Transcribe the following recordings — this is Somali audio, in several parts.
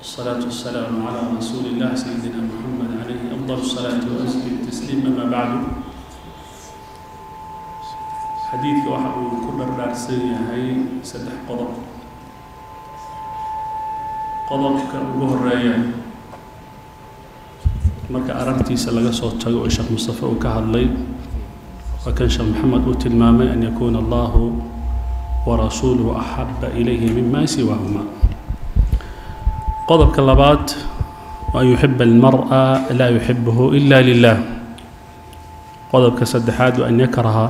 والصلاة والسلام على رسول الله سيدنا محمد عليه أفضل الصلاة وأزكي التسليم أما بعد xadiidka waxa uu ku dhardhaarsan yahay saddex qodob qodobka ugu horeeya marka aragtiisa laga soo tago oo sheekh mustafe uu ka hadlay waa kan sheekh maxamed uu tilmaamay an yakuuna allahu warasuuluhu axaba ilayhi mima siwaahuma qodobka labaad wa an yuxiba almar'a laa yuxibuhu ila lilah qodobka saddexaad wa an yakraha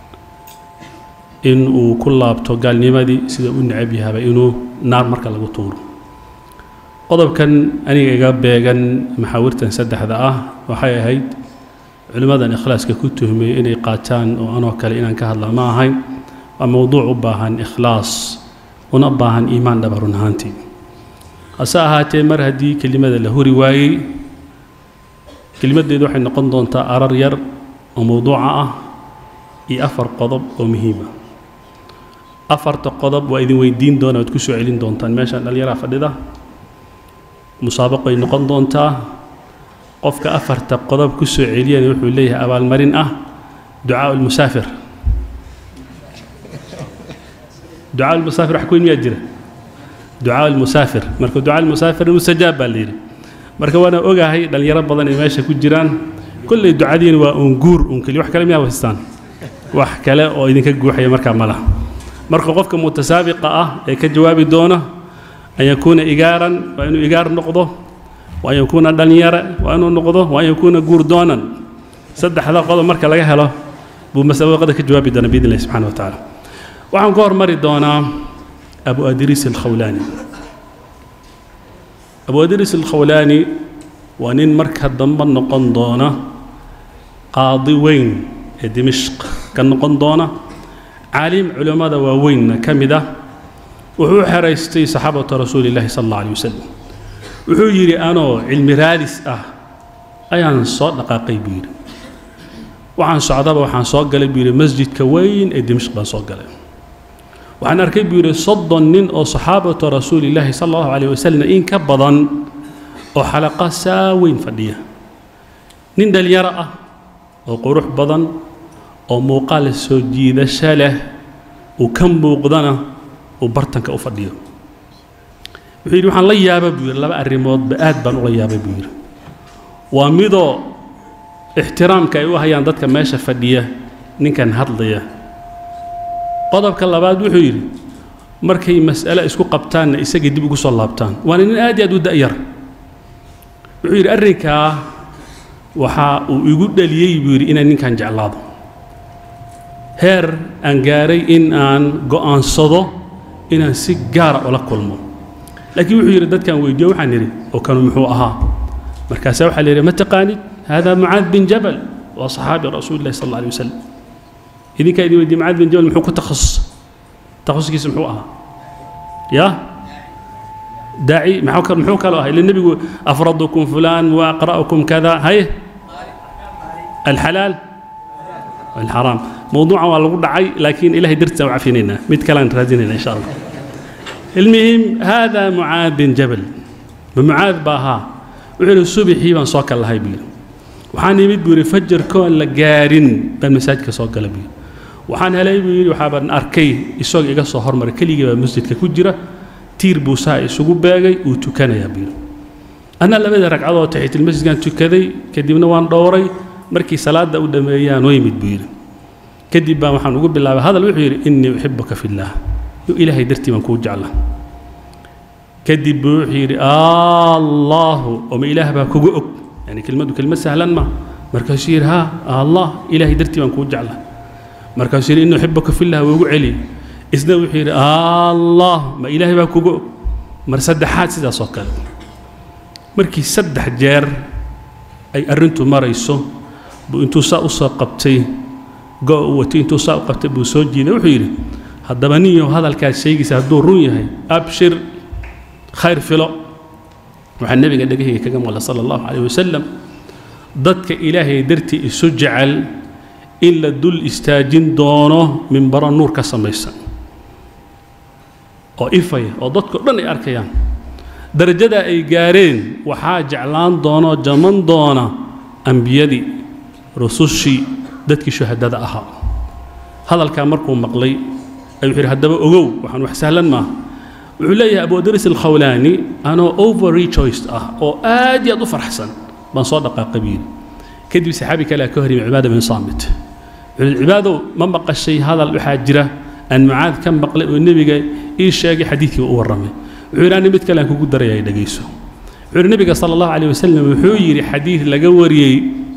in uu ku laabto gaalnimadii sida u necab yahaba inuu naar marka lagu tuuro qodobkan aniga iga beegan maxaawirtan saddexda ah waxay ahayd culimmadan ikhlaaska ku tuhmiyey inay qaataan oo anoo kale inaan ka hadla ma ahayn waa mowduuc u baahan ikhlaas una baahan iimaan dhaba run ahaantii hase ahaatee mar haddii kelimada la huri waayey kelimaddeedu waxay noqon doontaa arar yar oo mowduuca ah iyo afar qodob oo muhiima afarta qodob waa idin weydiin doona waad ku soo celin doontaan meeshaan dhallinyaraa fadhida musaabaqoay noqon doontaa qofka afarta qodob ku soo celiyana wuxuu leeyahay abaalmarin ah ducaa ulmusaafir ducaa ulmusaafir wax kuweyn miyaa jira ducaa ulmusaafir marka ducaa ulmusaafir mustajaab baa la yidhi marka waana ogahay dhallinyaro badan ay meesha ku jiraan kolley ducadiina waa uun guur uun keliya wax kale miyaa haystaan wax kale oo idinka guuxaya markaa ma laha marka qofka mutasaabiqa ah ee ka jawaabi doona an yakuuna igaaran waa inuu igaar noqdo waa an yakuuna dhallinyare waa inuu noqdo waa an yakuuna guur doonan saddexda qodob marka laga helo buu masabaqada ka jawaabi doona biidn illahi subxana wa tacaala waxaan ku hormari doonaa abu adriis alkhawlaani abu adriis alkhawlaani waa nin marka dambe noqon doona qaadi weyn ee dimishq ka noqon doona caalim culimmada waaweynna ka mid ah wuxuu u xeraystay saxaabata rasuuli llahi sala alla alay wasalam wuxuu yidhi anoo cilmi raadis ah ayaan soo dhaqaaqay buu yidhi waxaan socdaba waxaan soo galay buu yidhi masjidka weyn ee dimishq baan soo galay waxaan arkay buu yidhi soddon nin oo saxaabata rasuulillaahi sala allahu calayh wasalam in ka badan oo xalaqa saa weyn fadhiya nin dhalinyaro ah oo qurux badan oo muuqaal soo jiidasho leh uu ka muuqdana uu bartanka u fadhiyo wuxuu yidhi waxaan la yaaba buu yidhi laba arrimoodba aad baan ula yaabay buu yidhi waa midoo ixtiraamka ay u hayaan dadka meesha fadhiya ninkan hadlaya qodobka labaad wuxuu yidhi markay mas'ale isku qabtaanna isagay dib ugu soo laabtaan waana nin aad iyo aad u da'yar wuxuu yidhi arrinkaa waxa uu igu dhaliyey buu yidhi inaan ninkan jeclaado heer aan gaaray in aan go'aansado inaan si gaara ula kulmo laakiin wuxuu yidhi dadkaan weydiiyo waxaan idhi oo kanu muxuu ahaa markaasaa waxaa la yidhi ma taqaanid hada mucaad bin jabal waa saxaabi rasuuli llahi sal alla alay wasalam idinkaa idin weydiiye mucaad bin jabal muxuu ku takhasus takhasuskiisa muxuu ahaa ya daaci muxuu kaloo ahaa ila nebigu afradukum fulaan wa aqra'ukum kada haye alxalaal alxaraam موضوعا waa lagu dhacay laakiin ilahay dartiisa u cafinaynaa mid kalean raadinayna insha allah المهم هذا معاذ بن جبل معاذ باها wuxuu yidhi subaxii baan soo kal lahay buu yidhi waxaan imid buu yidhi fajarkoon la gaarin baan masaajidka soo gala buu yidhi waxaan helay buu yidhi waxaabaan arkay isagoo iga soo hormaray keligii baa masjidka ku jira tiir buu saa isugu beegay uu tukanayaa buu yidhi anna labada ragcadood taxiitilmasjidkaan tukaday kadibna waan dhowray markii salaadda u dhammeeyaan oo yimid buu yidhi kadib baan waxaan ugu bilaabay hadal wuxuu yidhi innii uxibuka fillaah ilaahay dartii baan kuu jecla kadib buu wuxuu yidhi allaahu oma ilaah baa kugu og yani kelmaddu kelmad sahlan ma markaasuu yidhi haa allah ilaahay dartii baan kuu jecla markaasuu yidhi innii uxibuka fillah waa ugu celi isna wuxuu yidhi allah ma ilaahay baa kugu og mar saddexaad sidaas oo kale markii saddex jeer ay arrintu marayso buu intuu saa u soo qabtay go' u watay intuu saa u qabtay buu soo jiiday wuxuu yidhi haddaba ninyow hadalkaad sheegaysa hadduu run yahay abshir khayr filo waxaa nebiga dhegahayga kaga maqla sala allahu calayh wasalam dadka ilaahay dartii isu jecel in la dul istaajin doono minbaro nuur ka samaysan oo ifaya oo dadkao dhan ay arkayaan darajada ay gaareen waxaa jeclaan doonoo jaman doona ambiyadii rusushii dadkii shuhadada ahaa hadalkaa markuu maqlay ayuu yidhi haddaba ogow waxaan wax sahlan maaha wuxuu leeyahay abu adris alkhawlaani anoo over rejoiced ah oo aad iyo aad u farxsan baan soo dhaqaaqay buu yidhi kadib saxaabi kale ka hor yimi cibaada bin saamit wuxuu cibaadow ma maqashay hadal waxaa jira aan mucaad ka maqlay oo nebiga ii sheegay xadiidkii u warramay wuxuu yidhi ani mid kale aan kugu daraya dhegayso wuxuu yidhi nebiga sala allahu calayh wasalam wuxuu yidhi xadiid laga wariyey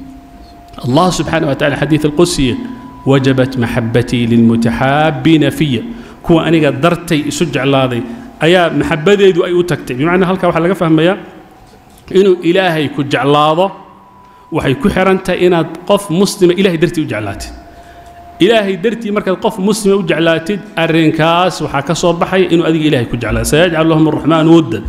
allah subxaana wa tacala xadiid alqudsiya wajabat maxabatii lilmutaxaabiina fiya kuwa aniga dartay isu jeclaaday ayaa maxabadeedu ay u tagtay bimacnaa halkaa waxaa laga fahmayaa inuu ilaahay ku jeclaado waxay ku xihan tahay inaad qof muslima ilahay dartii u jeclaatid ilaahay dartii markaad qof muslima u jeclaatid arrinkaas waxaa ka soo baxaya inuu adiga ilahay ku jeclaado sayajcal lahum araxmaan wuddan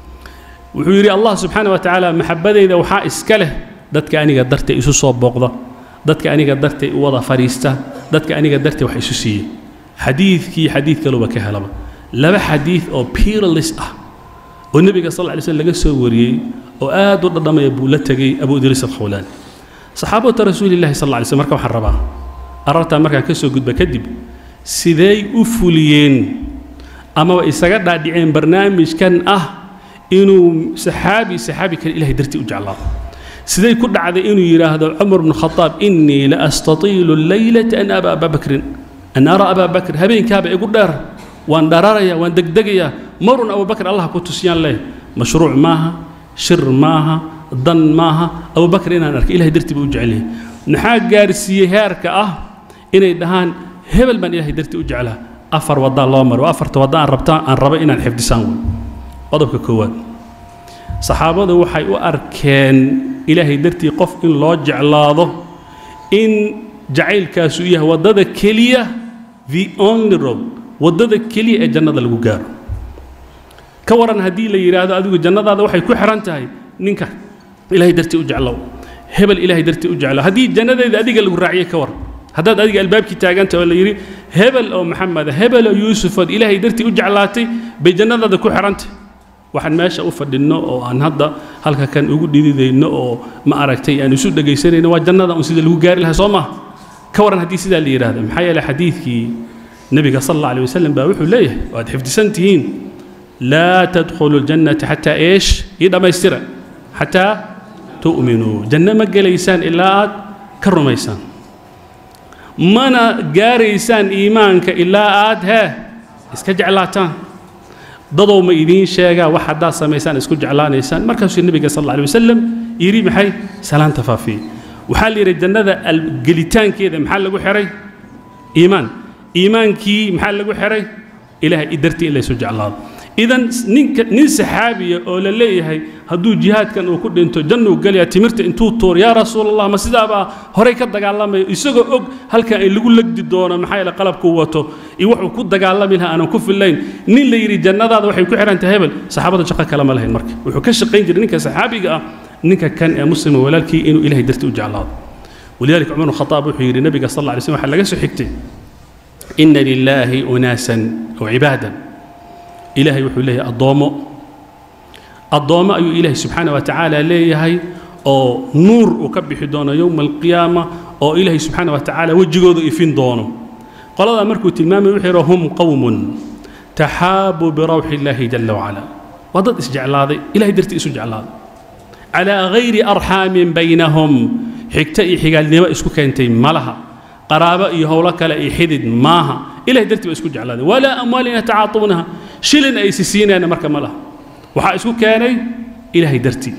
wuxuu yidhi allah subxaana wa tacaala maxabadayda waxaa iska leh dadka aniga dartay isu soo booqda dadka aniga dartay u wada fadhiista dadka aniga dartay wax isu siiye xadiidkii xadiid kaluba ka helaba laba xadiid oo peerless ah oo nebiga sal lla lay slm laga soo wariyey oo aad u dhadhamaya buu la tegey abu idriis alkhawlaani saxaabata rasuulillahi sal lla lay slm marka waxaan rabaa arartaa markaan ka soo gudba kadib siday u fuliyeen amaba isaga dhaadhiceen barnaamijkan ah inuu saxaabi saxaabi kale ilahay dartii u jeclaado siday ku dhacday inuu yidhaahdo cumar bnu khadaab innii la astatiilu alleylata an aba abaa bakrin an ara abaa bakr habeenkaaba igu dheer waan dhararaya waan degdegayaa marun abubakr allah ku tusiyaan leh mashruuc maaha shir maaha dan maaha abubakr inaan arkay ilahay dartii buu u jecel yahay maxaa gaarsiiyey heerka ah inay dhahaan hebel baan ilahay dartii u jeclaa afar wadaa loo maro afarta wadda aan rabtaa aan raba inaan xifdisaan wey qodobka koowaad saxaabadu waxay u arkeen ilaahay dartii qof in loo jeclaado in jacaylkaasu yahay waddada keliya the only road waddada keliya ee jannada lagu gaaro ka waran haddii la yidhaahdo adigu jannadaada waxay ku xihan tahay ninka ilaahay dartii u jeclow hebel ilaahay dartii u jeclow haddii jannadeeda adiga lagu raaciyey ka waran haddaad adiga albaabkii taaganta oo la yidhi hebel oo maxameda hebel oo yuusufood ilaahay dartii u jeclaatay bay jannadaada ku xihantay waxaan meesha u fadhinno oo aan hadda halka kan ugu dhididayno oo ma aragtay aan isu dhegaysanayno waa jannada un sida lagu gaari lahaa soo maaha ka waran haddii sidaa la yidhahdo maxaa yeelay xadiidkii nebiga sal alla alay wasalam baa wuxuu leeyahay waad xifdisan tihiin laa tadkhulu ljannata xataa eesh ii dhammaystira xataa tu'minuu janno ma gelaysaan ilaa aad ka rumaysaan mana gaaraysaan iimaanka ilaa aad hee iska jeclaataan dadow ma idiin sheegaa wax haddaad samaysaan isku jeclaanaysaan markaasuu nebiga sal alla alay wasalam yidhi maxay salaanta faafiye waxaa la yidhi jannada gelitaankeeda maxaa lagu xihay iimaan iimaankii maxaa lagu xihay ilaahay dartii in laysu jeclaado idan ninka nin saxaabiya oo la leeyahay hadduu jihaadkan uu ku dhinto jannuu gelaya timirta intuu tuur yaa rasuul allah ma sidaabaa horey ka dagaalamayo isagoo og halkan ay lagu legdi doono maxaa yeele qalabkuu wato iyo wuxuu ku dagaalami lahaa aanan ku fillayn nin la yidhi jannadaada waxay ku xihan tahay hebel saxaabada shaqo kale ma lahayn marka wuxuu ka shaqayn jiray ninka saxaabiga ah ninka kan ee muslima walaalkii inuu ilahay dartii u jeclaado walidaalika cumar bn khataab wuxuu yidhi nabiga sal alla alay slm waxaa laga soo xigtay ina lilaahi unaasan oo cibaadan ilaahay wuxuu leeyahay addoommo addoommo ayuu ilaahay subxaana wa tacaala leeyahay oo nuur uu ka bixi doono yowma alqiyaama oo ilaahay subxaana wa tacaala wejigooda ifin doono qoladaa markuu tilmaamay wuxuu yidhi hum qowmun taxaabuu birawxi illaahi jala wacala waa dad isjeclaaday ilahay dartii isu jeclaaday calaa gayri arxaamin baynahum xigto iyo xigaalnimo isku keentay ma laha qaraabo iyo howlo kale iyo xidid maaha ilahay dartii ba isku jeclaaday walaa amwaalin yatacaatuunaha shilin ay si siinayna marka ma laha waxaa isku keenay ilaahay dartii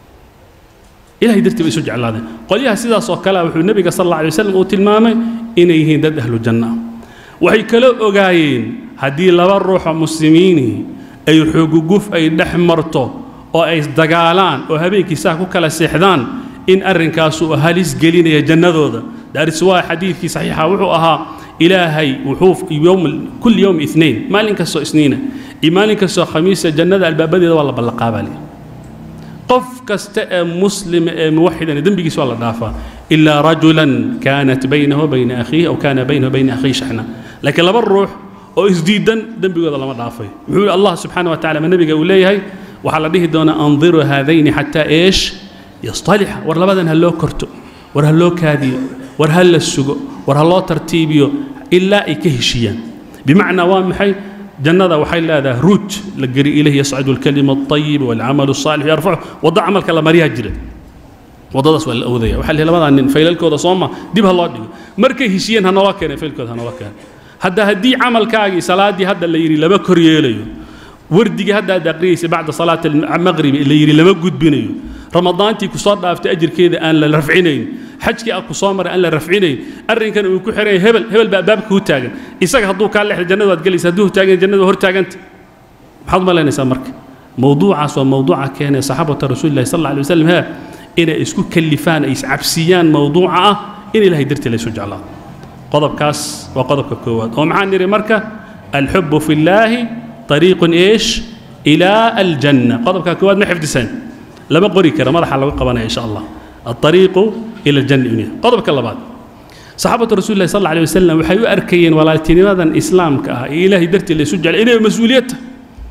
ilahay dartii ba isu jeclaadeen qolyaha sidaas oo kale wuxuu nebiga sal alla alay wasalam uu tilmaamay inay yihiin dad ahlu janna ah waxay kala ogaayeen haddii laba ruuxoo muslimiini ay xooguguf ay dhex marto oo ay dagaalaan oo habeenkii saa ku kala seexdaan in arrinkaasu halis gelinaya jannadooda daaris waa xadiidkii saxiixa wuxuu ahaa ilaahay wuxuu yowm kulli yowm ithnain maalin kastoo isniina iyo maalin kastoo khamiisa jannada albaabadeeda waa la ballaqaabali qof kasta ee muslima ee muwaxidana dembigiisa waa la dhaafaa ilaa rajulan kaanat baynahu bayna akhiihi aw kaana baynahu bayna akhiihi shaxna laakiin laba ruux oo isdiidan dembigooda lama dhaafay muxuu yihi allah subxaana wa tacala ma nebiga uu leeyahay waxaa la dhihi doonaa andiru haadayni xataa eesh yastalixa war labadan ha loo korto war ha loo kaadiyo war ha la sugo war ha loo tartiibiyo ilaa ay ka heshiiyaan bimacnaa waa maxay jannada waxay leedahay ruuj la geli ilayhi yascadu alkalima alطayib walcamalu الصaalix yarfacu waddo camalka la maryaa jira waddadaas waa la awdaya waxaa lihi labadaa nin faylalkooda sooma dib ha loo dhigo markay heshiiyeen ha naloo keenay faylkooda ha naloo keenay hadda haddii camalkaagii salaaddii hadda la yidhi lama kor yeelayo wardigii hadda aad aqriyaysa bacda salaati almaqribi la yidhi lama gudbinayo ramadaantii kusoo dhaaftay ajirkeeda aan la rafcinayn xajkii a ku soo maray aan la rafcinayn arrinkan uu ku xiran yahay hebel hebel baa baabka u taagan isaga hadduu kaa leexda jannada waad gelaysa hadduu taagan jannada hor taaganta maxaad malaynaysaa marka mowduucaas waa mowduuca keenaya saxaabata rasuulillahi sal alla alay wasalam haa inay isku kallifaan ay iscabsiyaan mowduuca ah in ilahay dartii laysu jeclaado qodobkaas waa qodobka koowaad oo maxaan nidhi marka alxubu fi llaahi طariiqun eesh ilaa aljanna qodobka koowaad ma xifdisaan lama qori kara madaxa lagu qabanaya insha allah alطariiqu ila aljanna inuu yahay qodobka labaad saxaabatu rasuulillahi sal alla alay wasalam waxay u arkayeen walaaltinimadan islaamka ah ee ilaahay dartii laysu jeclay inay mas-uuliyad tahay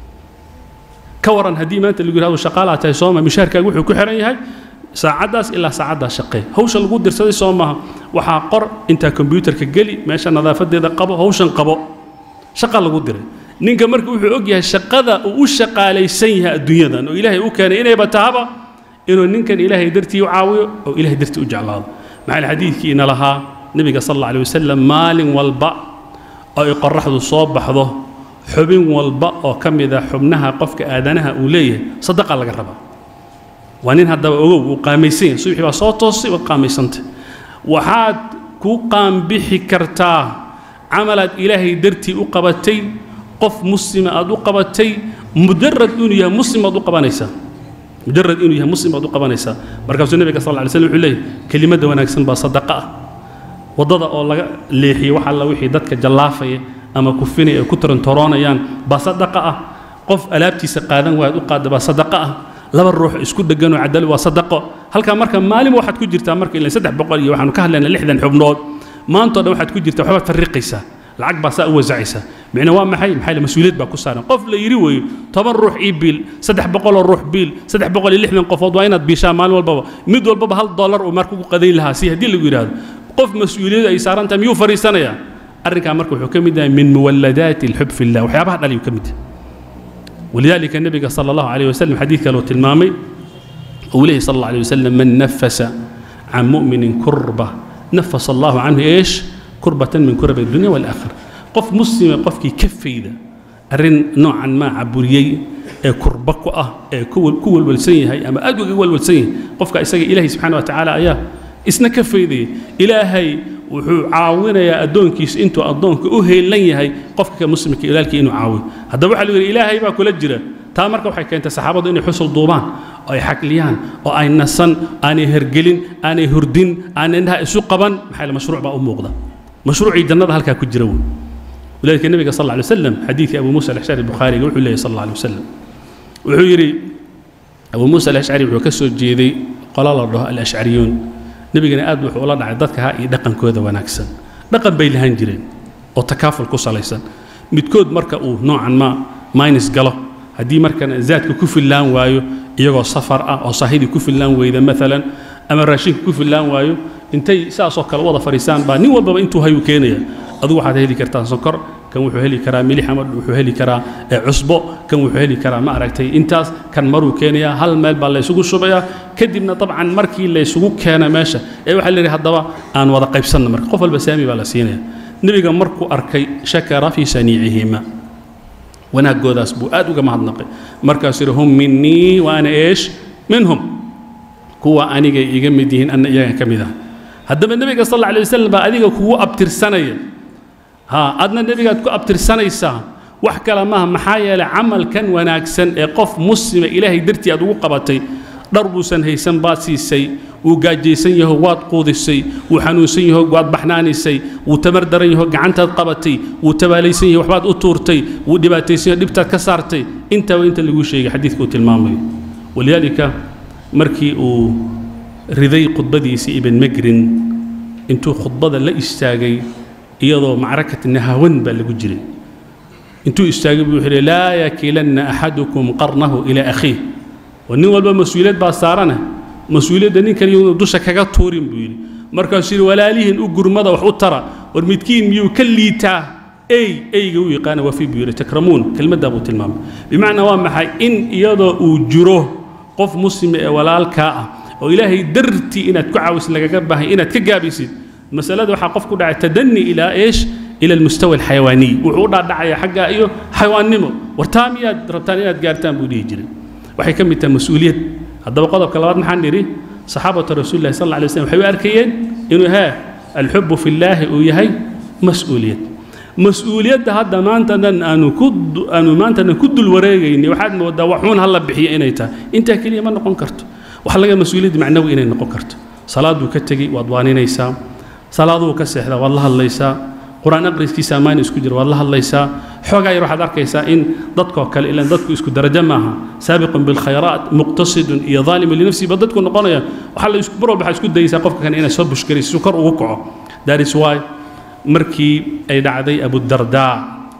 ka waran haddii maanta lagu yidhahdo shaqaalaa tahay sooma mishaarkaaga wuxuu ku xiran yahay saacaddaas ilaa saacaddaas shaqee hawsha lagu dirsaday soo maaha waxaa qor intaa kombyuutarka geli meesha nadaafadeeda qabo hawshan qabo shaqa lagu diray ninka marka wuxuu og yahay shaqada uu u shaqaalaysan yahay adduunyadan oo ilaahay u keenay inayba tahaba inuu ninkan ilaahay dartii u caawiyo oo ilaahay dartii u jeclaado maxaa xadiidkii ina lahaa nebiga sal alla alay wasalam maalin walba oo ay qoraxdu soo baxdo xubin walba oo ka mid a xubnaha qofka aadanaha uu leeyahay sadaqa laga rabaa waa nin haddaba ogow uu qaamaysan yahay subaxii baa soo toosay waad qaamaysantay waxaad ku qaambixi kartaa camalaad ilaahay dartii u qabatay qof muslima aad u qabatay mujarad inuu yahay muslim baad u qabanaysaa mujarad inuu yahay muslim baad u qabanaysaa markaasuu nebiga sal lla alay slam wuxuu leeyahy kelimadda wanaagsan baa sadaqa ah waddada oo laga leexiyo wax alla wixii dadka jallaafaya ama kufinaya ay ku torantoroonayaan baa sadaqa ah qof alaabtiisa qaadan waaad u qaadda baa sadaqa ah laba ruux isku dheganoo cadali waa sadaqo halkaa marka maalin waxaad ku jirtaa marka ilan saddex boqol iyo waxaanu ka hadlaynaa lixdan xubnood maantoo dhan waxaad ku jirtaa waxbaad farriqaysaa lacag baa saa u wasacaysaa micna waa maxay maxay la mas-uuliyad baa ku saaran qof la yidhi weeyo toban ruux ii biil saddex boqoloo ruux biil saddex boqol iyo lixdan qofood waa inaad biishaa maalin walbaba mid walbaba hal dollar uu marka ku qadayn lahaa si haddii lagu yidhaahdo qof mas-uuliyad ay saaran tahay miyuu fariisanayaa arrinkaa marka wuxuu ka mid yahay min muwalladaati alxub fi llah waxyaabaha dhaliyu ka mid yahay ولذلك النبي صلى الله عليه وسلم حديث كانوا تلمامي وليه صلى الله عليه وسلم من نفس عن مؤمن كربة نفس الله عنه إيش كربة من كرب الدنيا والآخرة قف مسلم قف كي كفي ذا أرن نوعا ما عبوريي كربة كوة كول كول والسين هاي أما أدو كول والسين قف كإساق إلهي سبحانه وتعالى أياه إسنا كفي ذي إلهي wuxuu caawinayaa addoonkiisa intuu addoonka u heelan yahay qofka ka muslimka ilaalkii inuu caawiyo haddaba waxaa lagu yidhi ilaahay baa kula jira taa marka waxay keentay saxaabadu inay xusul duubaan oo ay xakliyaan oo ay nasan aanay hergelin aanay hurdin aanay indhaha isu qaban maxaa la mashruuc baa u muuqda mashruucii jannada halkaa ku jira wey ولذلك النبي صلى الله عليه وسلم حديث أبو موسى الأشعري البخاري وحول الله صلى الله عليه وسلم وحيري أبو موسى الأشعري وكسر جيدي قال الله الأشعريون nebigana aad wuxuu ula dhacay dadka ha iyo dhaqankooda wanaagsan dhaqan bay lahaan jireen oo takaaful ku salaysan midkood marka uu noocan ma minus galo haddii markana zaadka ku fillaan waayo iyagoo safar ah oo saahidii ku fillaan weyda maalan ama raashinka ku fillaan waayo intay saasoo kale wada fadhiisaan baa nin walbaba intuu hayuu keenaya adigu waxaad heli kartaa sonkor kan wuxuu heli karaa milix ama wuxuu heli karaa cusbo kan wuxuu heli karaa ma aragtay intaas kan maruu keenayaa hal meel baa laysugu shubayaa kadibna dabcan markii laysugu keena meesha ee waxaa la yidhi haddaba aan wada qaybsanna marka qof walba saami baa la siinaya nebiga markuu arkay shakara fii saniicihima wanaaggoodaas buu aad uga mahadnaqay markaasuu yidhi hum minii wa ana eesh minhum kuwa anigay iga mid yihiin anna iyagan ka mid ah haddaba nebiga sal alla alay wasalam baa adiga kugu abtirsanaya ها أدنى النبي قد أبتر سنة إسا وحكى لما محايا لعمل كان وناكسن قف مسلم إلهي درتي أدو قبتي ضرب سن هيسن باسي سي وقاجي سن يهو واد قوضي سي وحنو سن يهو واد بحناني سي وتمر درن يهو قعنتا قبتي وتبالي سن يهو وحباد أطورتي ودباتي سن دبتا كسارتي انت وانت اللي قوشي حديث كوت المامي ولذلك مركي و رذي قطبدي سي ابن مقرن انتو خطبة لا استاغي iyadoo macrakati nahawan baa lagu jiray intuu istaagay buu wuxuu yidhi laa yakilanna axadukum qarnahu ilaa akhiih oo nin walba mas-uuliyad baa saarana mas-uuliyadda nin kale inuu dusha kaga tuurin buu yidhi markaasuu yidhi walaalihiin u gurmada wax u tara war midkiin miyuu ka liitaa ey eyga u yaqaana wafi buu yidhi takramuun kelmaddaa buu tilmaamay bimacnaa waa maxay in iyadoo uu jiro qof muslima ee walaalkaa ah oo ilaahay dartii inaad ku caawisid lagaga baahay inaad ka gaabisid masalada waxaa qof ku dhacay tadani ilaa eesh ila almustawa alxayawaaniy wuxuu u dhaadhacaya xaggaa iyo xayawaannimo wartaa miyaad rabtaan inaad gaartaan buu dhihi jiray waxay ka mid tahay mas-uuliyad haddaba qodobka labaad maxaan nidhi saxaabatu rasuulillahi sal alla alay slam waxay u arkayeen inuu haa alxubu fi llaahi uu yahay mas-uuliyad mas-uuliyadda hadda maantadan aanu ku aanu maantadan ku dul wareegayni waxaad moodaa waxuun hala bixiyo inay tahay intaa keliya ma noqon karto waxa laga mas-uuliyadda macnawi inay noqon karto salaaduu ka tegey waad waaninaysaa salaaduu ka seexdaa waad la hadlaysaa qur-aan aqriskiisa ammaan isku jira waad la hadlaysaa xoogaa yar waxaad arkaysaa in dadkoo kale ilaan dadku isku darajo maaha saabiqun bilkhayraat muqtasidun iyo daalimun linafsihi ba dadku noqonaya waxaa la isku mar walba waxaad isku dayaysaa qofka kan inaad soo bushgarayso si kor ugu kaco that is why markii ay dhacday abudardaa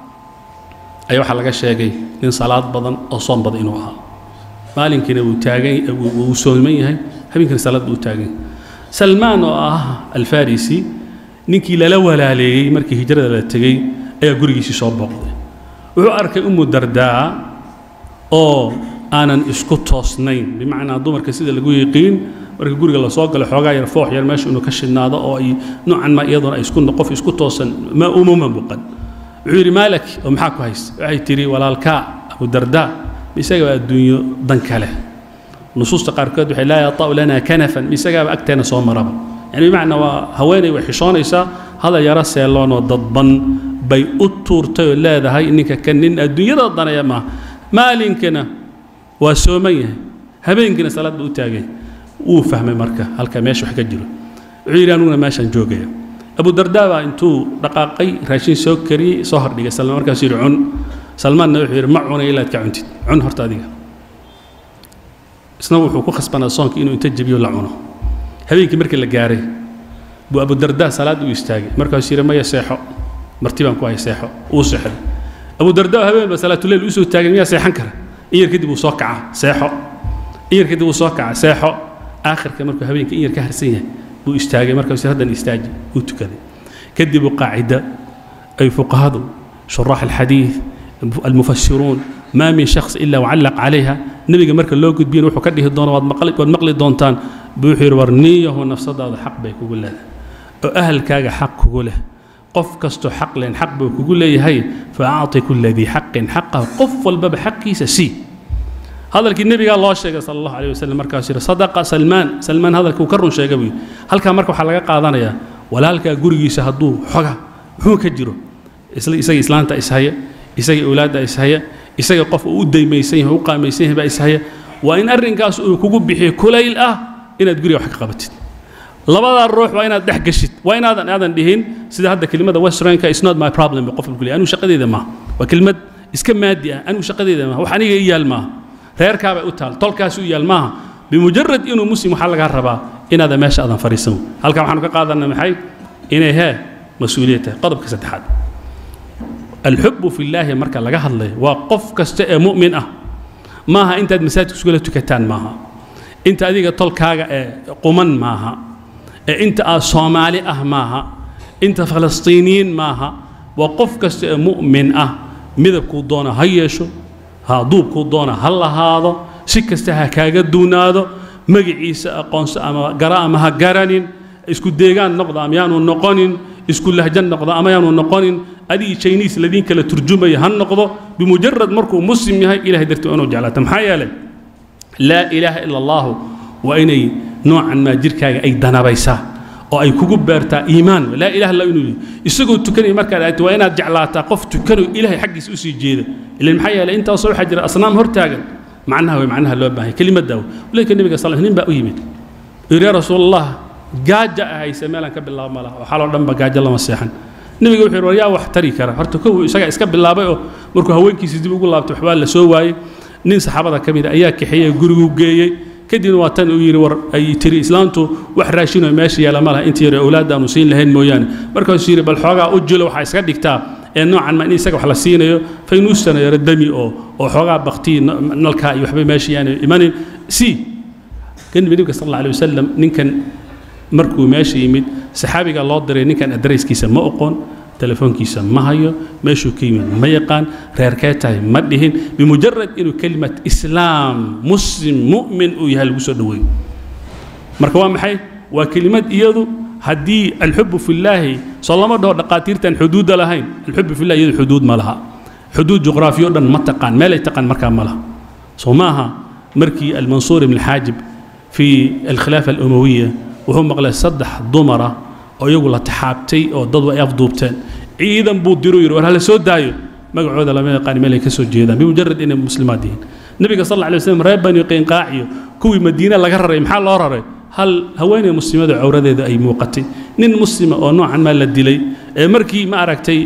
ayaa waxaa laga sheegay nin salaad badan oo soom badan inuu ahaa maalinkiina wuu taagan wuu sooman yahay habeenkiina salaad buu taagan yahay salmaan oo ah alfarisi ninkii lala walaaleeyey markii hijrada la tegey ayaa gurigiisii soo booqday wuxuu arkay umu dardaa oo aanan isku toosnayn bimacnaa dumarka sida lagu yiqiin marka guriga lasoo galo xoogaa yar foox yar meesha inuu ka shidnaado oo ay noocan ma iyaduna ay isku qof isku toosan ma umuma muuqan wuxuu yidhi maalak oo maxaa ku haysta waxay tidhi walaalkaa abu dardaa isagaba adduunyo dan kale nusuusta qaarkood waxay laa yata'u lana kanafan isagaaba agteena soo maraba yani bimacnaa waa haweenay way xishoonaysaa hadal yaro seeloonoo dadban bay u tuurtay oo leedahay ninka kan nin adduunyada danaya maaha maalinkana waa sooman yahay habeenkiina salaad buu u taagay wuu fahmay marka halka meesha wax ka jiro wuxuu yidhi aniguna meeshaan joogaya abu dardaa baa intuu dhaqaaqay raashin soo kariyey soo hordhigay salmaan markaasuu yidhi cun salmaanna wuxuu yidhi ma cunay ilaa ad ka cuntid cun horta adiga isna wuxuu ku khasbanaa soonka inuu inta jebiyo la cuno habeenkii markii la gaaray buu abudardaa salaad u istaagay markaasuu yidhi maya seexo marti baan ku hay seexo uu seexday abudardaa habeen baa salaatuleyl usoo taagay miyaa seexan kara in yar kadib uu soo kaca seexo in yar kadib uu soo kaca seexo aakhirka markuu habeenka in yar ka harsan yahay buu istaagay markaasuu haddan istaaji uu tukaday kadib uu qaacida ay fuqahadu shuraax alxadiid المفسرون ما من شخص إلا وعلق عليها نبي مرك لو قد بين وحو كديه دون واد مقلي واد مقلي دونتان بوحير ورنيه نفسه هذا حق بيك يقول له أهل كاغا حق يقول له قف كستو حق لين حق بيك يقول لي هي فأعطي كل ذي حق حقه قف الباب حقي سسي هذا النبي قال الله شيء صلى الله عليه وسلم مركز صدق سلمان سلمان هذا كوكرن شيء قبي هل كان مركو حلقة قادنا ولا هل كان قرقي سهدوه حقا هو كجرو إسلام إسلام إسهاية isaga awlaadda ishaya isaga qof uu u daymaysan yahay u qaamaysan yahay baa ishaya waa in arrinkaas uu kugu bixiyo kulayl ah inaad guriga wax ka qabatid labadaa ruux waa inaad dhex gashid waa inaadan aadan dhihin sida hadda kelimada westernka is not my problem qof lagu leeyahay anigu shaqadeeda maaha waa kelimad iska maadi ah anigu shaqadeeda maaha wax aniga i yaal maaha reerkaabay u taal tolkaas u yaal maaha bimujarad inuu muslim waxaa lagaa rabaa inaadan meesha aadan fadhiisan halkan waxaanu ka qaadanaa maxay inay hee mas-uuliyad tahay qodobka saddexaad الحب في الله مركا لغا هدلay waa qof kasta ee mu'min ah maaha intaad masaajidka isugula tukataan maaha inta adiga tolkaaga ee quman maaha ee inta aad soomaali ah maaha inta falastiiniyiin maaha waa qof kasta ee mu'min ah midabkuu doona ha yeesho ha duubkuu doona ha lahaado si kasta ha kaaga duunaado magaciisa aqoonso ama gara ama ha garanin isku deegaan noqda ama yaanu noqonin isku lahjan noqda ama yaanu noqonin adii chinese ladiin kala turjumaya ha noqdo bimujarad markuu muslim yahay ilahay dartii inuu jeclaata maxaa yeelay laa ilaaha ila allahu waa inay noocan maa jirkaaga ay danabaysaa oo ay kugu beertaa iimaan laa ilaha illa inuu isagoo tukanaya markaad aagto waa inaad jeclaataa qof tukanayo ilaahay xaggiisa usii jeeda ilan maxaa yeelay intaasoo waxaa jira asnaam hortaagan macnaha way macnaha loo baahay kelimaddaa walidka nebiga sal nin baa u yimid yidhi yaa rasuul allah gaaja ahayse meelaan ka bilaabo ma laha waxaa loo dhanba gaajo lama seexan nebiga wuxuu yidhi war yaa wax tari kara horta kow isagaa iska bilaabay oo markuu haweenkiisa dib ugu laabtay waxbaa la soo waayey nin saxaabada ka mid a ayaa kaxeeyey gurigu geeyey kadibna waa tan uu yidhi war ay tiri islaantu wax raashinoo meesha yaala ma laha inta yar awlaadda aanu siin lahayn mooyaane markaasuu yidhi bal xoogaa u jilo waxaa iska dhigtaa ee noocan ma in isaga wax la siinayo faynuustana yaro dami oo oo xoogaa baktii nalkaa iyo waxba meesha yaanu imanin si kan nabiga sal alla alay wasalam ninkan markuu meesha yimid saxaabiga loo diray ninkan adarayskiisa ma oqoon telefoonkiisa ma hayo meeshuu ka yimid ma yaqaan reerkee tahay ma dhihin bimujarad inuu kelimat islaam muslim mu'min uu yahay lagu soo dhoweeyo marka waa maxay waa kelimad iyadu haddii alxubu fillaahi soo lama dhaho dhaqaatiirtan xuduudda lahayn alxubu fillahi iyadu xuduud ma laha xuduud juqraafiyo dhan ma taqaan meelay taqaan markaa ma laha soo ma aha markii almansuur ibn alxaajib fi alkhilaafa alumawiya wuxuu maqlay saddex dumara oo iyagu la taxaabtay oo dad ay afduubteen ciidan buu diru yidhi war hala soo daayo magacooda lama yaqaan meel ay ka soo jeedaan bimujarad inay muslimaad yihiin nabiga sal alla alay waslam reer bani qiinqaaciyo kuwii madiine laga raray maxaa loo raray hal haweeney muslimada cawradeeda ay muuqatay nin muslima oo noocan maa la dilay markii ma aragtay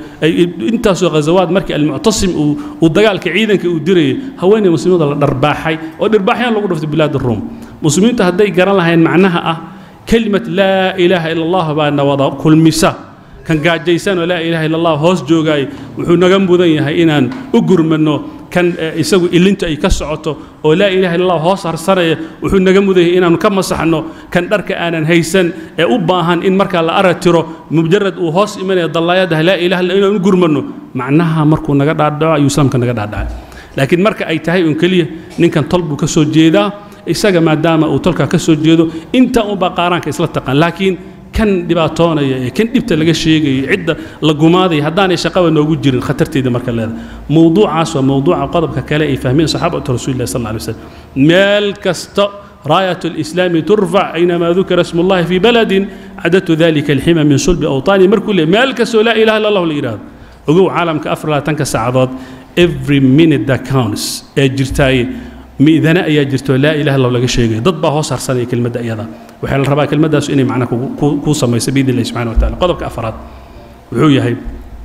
intaasoo ghazawaad markii almuctasim uu dagaalka ciidanka uu dirayay haweeney muslimada la dharbaaxay oo dhirbaaxyaan lagu dhuftay bilaad ruum muslimiintu hadday garan lahayn macnaha ah kelimad laa ilaaha ila allah baana wada kulmisa kan gaajaysan oo laa ilaaha ila allah hoos joogaay wuxuu naga mudan yahay inaan u gurmanno kan isagu ilinta ay ka socoto oo laa ilaha illa allah hoos harsanaya wuxuu naga mudan yahay inaanu ka masaxno kan dharka aanan haysan ee u baahan in markaa la aratiro mujarad uu hoos imanaya dallaayadaha laa ilaha illa inaan u gurmanno macnaha markuu naga dhaadhaco ayuu islaamka naga dhaadhacay laakiin marka ay tahay un keliya ninkan tol buu ka soo jeedaa isaga maadaama uu tolkaa ka soo jeedo intaa unbaa qaaraanka isla taqaan laakiin kan dhibaatoonaya ee kan dhibta laga sheegayo cidda la gumaadaya haddaanay shaqaba noogu jirin khatarteeda marka leedahay mowduucaas waa mowduuca qodobka kale ay fahmeen saxaabatu rasuulillahi sal alla alay wasallam meel kasta راية الإسلام ترفع أينما ذكر اسم الله في بلد عددت ذلك الحمى من صلب أوطاني مركل مالك لا إله إلا الله الإراد وقو عالم كأفر لا تنكس سعادات every minute that counts جرتاي miidana ayaa jirto laa ilaha illallah laga sheegayo dad baa hoos harsanaya kelmadda iyada waxaa la rabaa kelmaddaas inay macna kuu samayso biidn illahi subxana wa tacala qodobka afaraad wuxuu yahay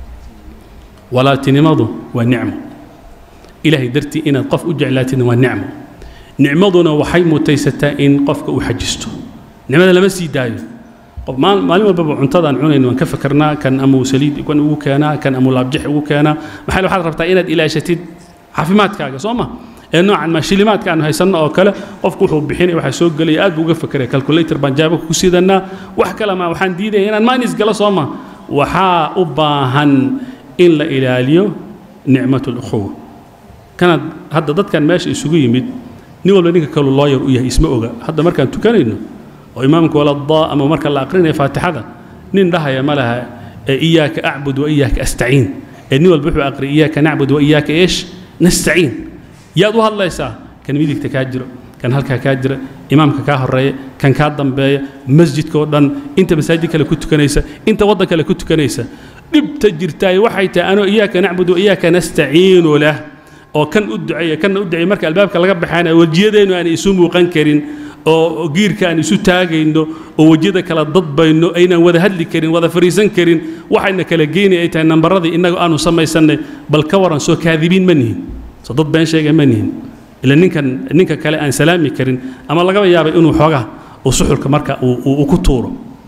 walaaltinimadu waa nicmo ilaahay dartii inaad qof u jeclaatidna waa nicmo nicmaduna waxay mutaysataa in qofka uu xajisto nicmada lama sii daayo qof maalin walbaba cuntadaan cunayn waan ka fakarnaa kan amuu saliid kan ugu keenaa kan amuu laabjix ugu keenaa maxaa waxaad rabtaa inaad ilaashatid caafimaadkaaga soo ma ee noocan ma shilimaadka aan haysanno oo kale qofku wuxuu bixinaya waxaa soo gelaya aad buu uga fakeraya calculator baan jaaba ku sidanaa wax kale ma waxaan diidaya inaan maanis galo soo ma waxaa u baahan in la ilaaliyo nicmat lukhuwa kanaad hadda dadkan meesha isugu yimid nin walba ninka kalu looyar u yahay isma oga hadda markaan tukanayno oo imaamka waladaa ama marka la aqrinaya faatixada nin dhahaya ma laha iyaaka acbud wa iyaaka astaciin ee nin walba wuxuu aqriyay iyaaka nacbud wa iyaaka eesh nastaciin yaad u hadlaysaa kan midigta kaa jiro kan halkaa kaa jira imaamka kaa horeeya kan kaa dambeeya masjidka oo dhan inta masaajid kale ku tukanaysa inta waddan kale ku tukanaysa dhibta jirtaay waxay tahay anoo iyaaka nacbudu iyaaka nastaciinu lah oo kan u duceeya kanna u duceeya marka albaabka laga baxaana wejiyadeennu aan isu muuqan karin oo giirka aan isu taagayno oo wejiyada kala dadbayno aynaan wada hadli karin wada fariisan karin waxayna kala geynay ay tahay nambaradii innaga aanu samaysannay bal ka waran soo kaadibiin ma nihin soo dad been sheega ma nihin ila ninkan ninka kale aan salaami karin ama lagaba yaabay inuu xoogaa uu suxulka marka uu ku tuuro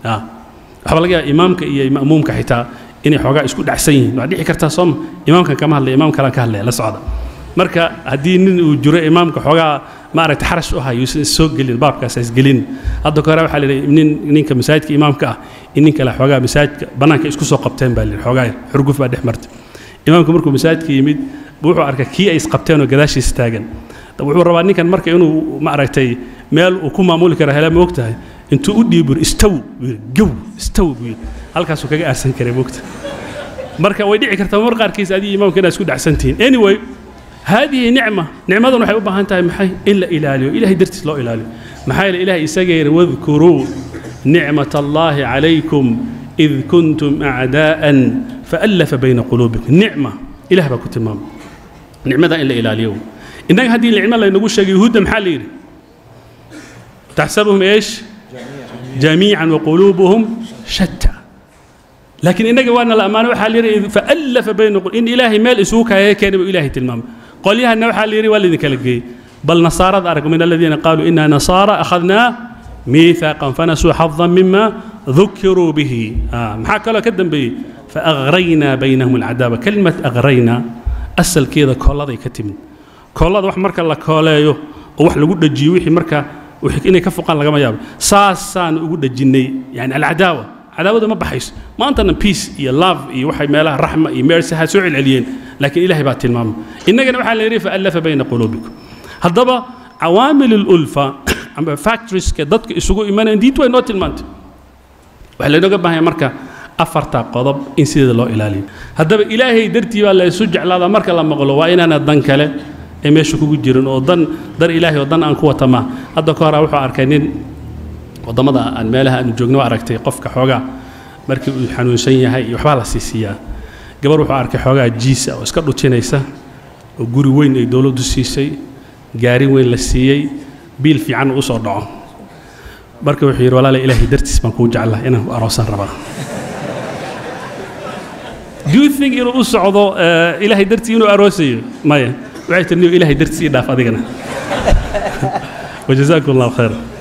waxaa laga yaaba imaamka iyo ma'muumka xitaa inay xoogaa isku dhacsan yihiin waa dhici kartaa sooma imaamkan kama hadlaya imaam kalaan ka hadlaya la socda marka haddii nin uu jiro imaamka xoogaa maaragta xarash u hayo is soo gelin baabkaas isgelin hadda ka hore waxaa la yidhi nin ninka masaajidka imaamka ah in nin kale xoogaa masaajidka bannaanka isku soo qabteen baa la yidhi xoogaa xurguf baa dhex martay imaamku markuu masaajidka yimid wuxuu arkay kii ay isqabteen oo gadaashiisa taagan wuxuu rabaa ninkan marka inuu maaragtay meel uu ku maamuli kara hele moog tahay intuu u dhiibur istaw buu yidhi gow istaw buu yidhi halkaasuu kaga aarsan karay moogta marka way dhici kartaa mar qaarkiis adiga imaamka inaad isku dhacsan tihiin anyway هذه نعمة نعمة waxay u baahan tahay maxay in la ilaaliyo ilaahay dartiis loo ilaaliyo maxaa yeelay ilaahay isaga yiri wadkuruu نعمة الله عليكم إذ كنتم أعداء فألف بين قلوبكم نعمة إله بكم تمام نعمة إلا إلى اليوم إنك هذه النعمة اللي نقول شيء يهود محل تحسبهم إيش جميعا وقلوبهم شتى لكن إنك وانا الأمانة وحال فألف بين قلوب إن إلهي مال إسوك هي كان إلهي تلمام قال لها أنه حال يري والذي كالجي بل نصارى أرك من الذين قالوا إنا نصارى أخذنا ميثاقا فنسوا حظا مما ذكروا به آه محاك له كدم به فأغرينا بينهم العداوة كلمة أغرينا أسل كذا كولا ka timid koolada wax marka la kooleeyo oo wax lagu dhajiyo wixii marka wixii inay ka foqaan lagama yaabo saasaan ugu dhajinnay yani alcadaawa cadaawada ma baxayso maantana peace iyo love iyo waxay meelaha raxma iyo mercy ha soo celceliyeen laakiin ilaahay baa tilmaamay innagana waxaa la yidhi faallafa bayna quluubikum haddaba cawaamil ulfa ama factorieska dadka isugu imanayaan diintu way noo tilmaantay waxaa laynooga baahan yahay marka afarta qodob in sideeda loo ilaaliyo haddaba ilaahay dartii baa la isu jeclaadaa marka la maqlo waa inaana dan kale ee meesha kugu jirin oo dan dar ilaahay oo dan aan ku wata maa hadda ka hora wuxuu arkay nin waddamada aan meelaha aanu joogno aragtay qofka xoogaa markii uu xanuunsan yahay iyo waxbaa la siisiiyaa gabar wuxuu arkay xoogaa jiisa oo iska dhutinaysa oo guri weyn ay dowladdu siisay gaari weyn la siiyey biil fiican u soo dhaco marka wuxuu yidhi walaala ilaahay dartiis baan kuu jeclaa inaan ku aroosan rabaa do you think inuu u socdo ilaahay dartii inuu aroosayo maya waxay tiri niyo ilaahay dartiis ii dhaaf adigana wajazaakum allahu khayra